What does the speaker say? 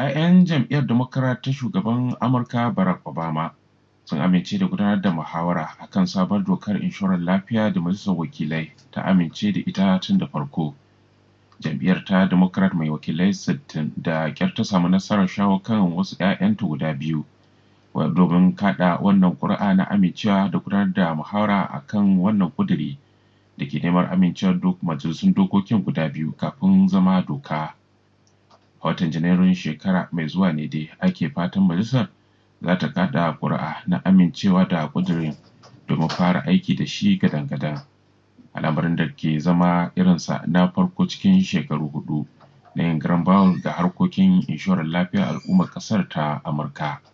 ‘Ya'yan jam'iyyar Democrat ta shugaban Amurka Barack Obama sun amince da gudanar da muhawara a kan sabon dokar inshorar lafiya da Majalisar Wakilai ta amince da ita tun da farko. Jam'iyyar ta Democrat mai wakilai 60 da ƙyar ta samu nasarar shawo kan wasu ‘ya'yanta guda biyu domin kaɗa wannan ƙuri'a na amincewa da gudanar da muhawara a kan wannan ƙuduri da ke neman amincewar majalisun dokokin guda biyu kafin zama doka. A watan Janairun shekara mai zuwa ne dai ake fatan majalisar za ta kaɗa ƙuri'a na amincewa da ƙudurin domin fara aiki da shi gadan-gadan. Al'amarin da ke zama irinsa na farko cikin shekaru hudu na yin garan bawul ga harkokin inshorar lafiyar al'ummar ƙasar ta Amurka.